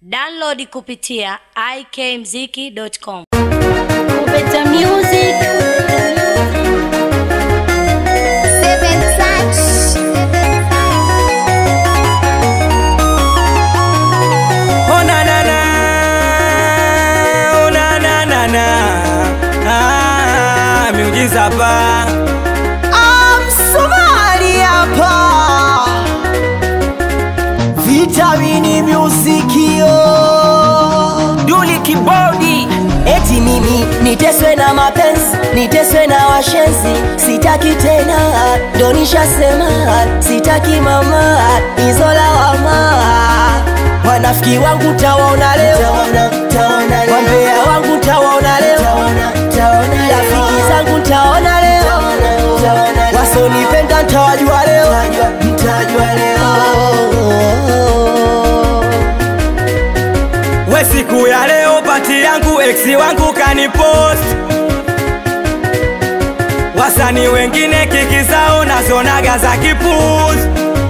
Download kupitia ikmziki.com. Better music. Seven touch. Oh na na na, oh na na na na, ah, miujiza pa Msomali hapa Vitamini musikio Duli kibodi Eti mimi niteswe na mapenzi Niteswe na washenzi Sitaki tena Ndo nishasema Sitaki mama Hizo lawama Wanafiki wangu tawaona leo Wambea wangu tawaona leo Rafiki zangu tawaona leo Wasonipenda ntawajua leo Mtajua leo we, siku ya leo pati yangu eksi wangu kanipost, wasani wengine kiki zao nazonaga za kipuzi,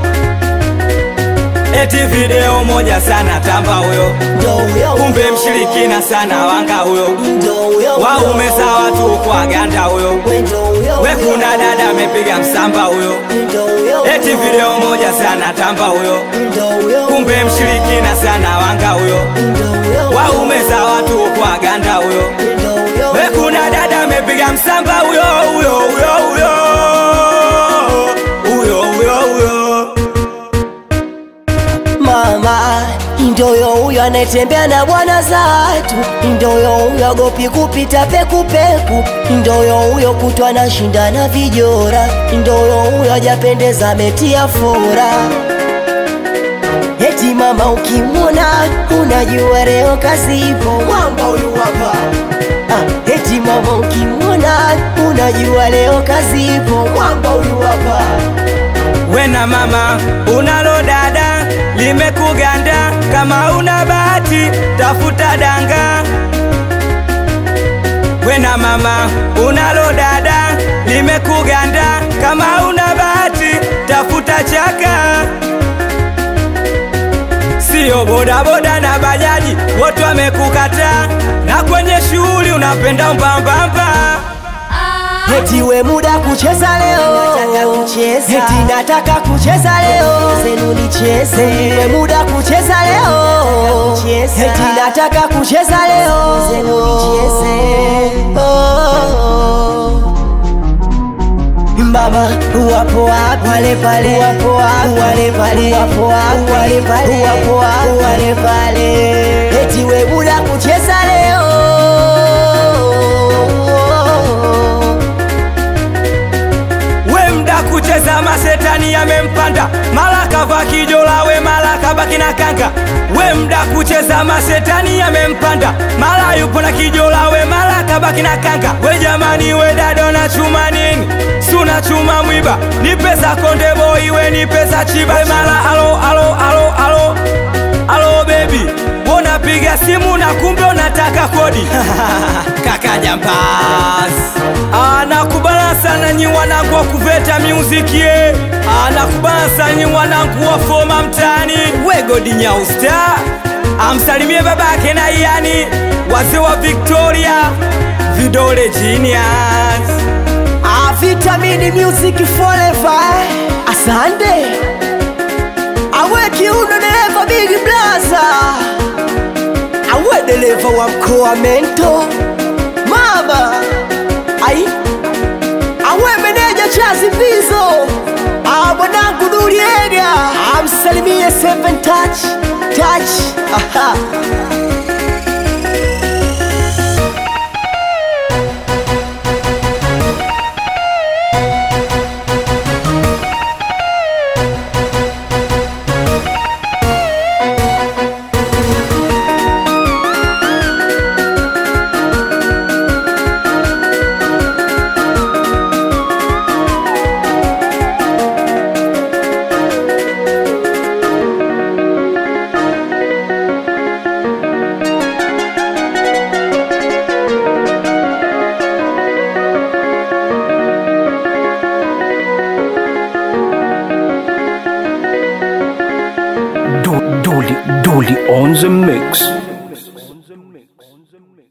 eti video moja sana tamba huyo, Ndo huyo kumbe mshirikina sana wanga huyo, Ndo huyo waume za watu kwa ganda huyo, Ndo huyo we kuna dada amepiga msamba huyo Ndo huyo eti video moja sana tamba huyo, Ndo huyo kumbe mshirikina sana wanga huyo, Ndo huyo waume za watu kwa ganda huyo, Ndo huyo we kuna dada amepiga msamba huyo huyo huyo huyo huyo huyo huyo Mama Ndoyo huyo anayetembea na bwana zatu Ndoyo huyo agopi kupita pekupeku Ndoyo huyo kutwa na shinda na vijora Ndoyo huyo ajapendeza ametia fora Eti mama ukimwona unajua leo kazi ipo Mwamba huyu hapa ah, Eti mama ukimwona unajua leo kazi ipo Mwamba huyu hapa we na mama unalo dada limekuganda, kama una bahati tafuta danga. We na mama unalo dada limekuganda, kama una bahati tafuta chaka. Sio bodaboda na bajaji wote wamekukataa, na kwenye shughuli unapenda mbambamba. Eti we muda kucheza leo Eti nataka kucheza leo Zenu nicheze We muda kucheza leo Eti nataka kucheza leo Zenu nicheze oh. Mama wapo wapi wale pale wapo wapi wale pale wapo wapi wale pale wapo wapi wale pale Eti we muda kucheza leo we mda kucheza masetani yamempanda mala kava kijola we mala kabaki na kanga we mda kucheza masetani yamempanda mala yupo na kijola we mala kabaki na kanga we jamani we dado na chuma nini suna chuma mwiba ni pesa konde boy we ni pesa chiba we mala alo alo alo alo alo baby unapiga simu na kumbe unataka kodi kaka jambaz anakubala sana nyi wanangu wa kuveta muziki ye anakubala sana nyi wanangu wa foma mtani wegodi nyausta amsalimie babake na yani wazee wa victoria vidole genius Ah, Vitamini Music Forever. Asante. Awe kiuno dereva Big Blaza. Awe dereva wa mkoa Mento. Mama. Ai. Awe meneja Chazi Pizo. Ah, mwanangu Duriega. Amsalimie Seven Touch. Touch. Aha. the mix.